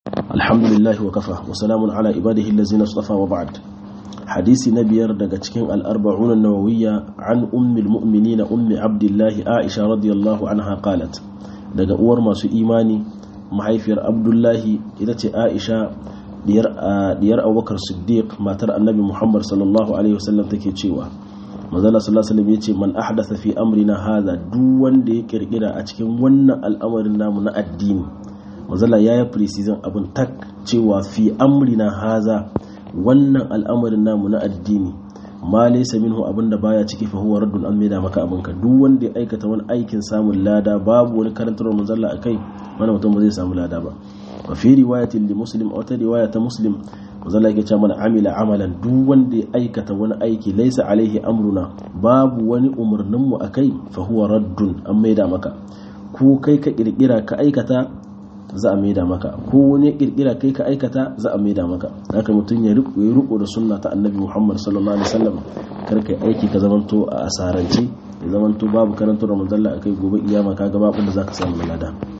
الحمد لله وكفى وسلام على عباده الذين اصطفى وبعد حديث نبير daga cikin al-arba'un an-nawawiyya an ummul mu'minin ummi abdullah aisha radiyallahu anha qalat daga uwar masu imani mahaifiyar abdullahi ita ce aisha diyar diyar abubakar siddiq matar annabi muhammad sallallahu alaihi wasallam take cewa manzala sallallahu alaihi wasallam yace man ahdatha fi amrina hadha duk wanda ya kirkira a cikin wannan al'amarin namu na addini mazala ya yi precision abin tak cewa fi amrina haza wannan al'amarin namu na addini ma laysa minhu abin da baya ciki fa huwa raddun an maida maka abin ka duk wanda ya aikata wani aikin samun lada babu wani karantarwar manzala akai wani mutum ba zai samu lada ba wa fi riwayatin li muslim a wata riwaya ta muslim manzala yake cewa mana amila amalan duk wanda ya aikata wani aiki laysa alaihi amruna babu wani umarnin mu akai fa huwa raddun an maida maka ko kai ka kirkira ka aikata za a maida maka ko wani ya kirkira kai ka aikata za a maida maka haka mutum ya riko da sunna ta annabi muhammad sallallahu alaihi wasallam kar kai aiki ka zamanto a asarance ya zamanto babu karantar ramadan a kai gobe iyama ka ga babu da zaka samu lada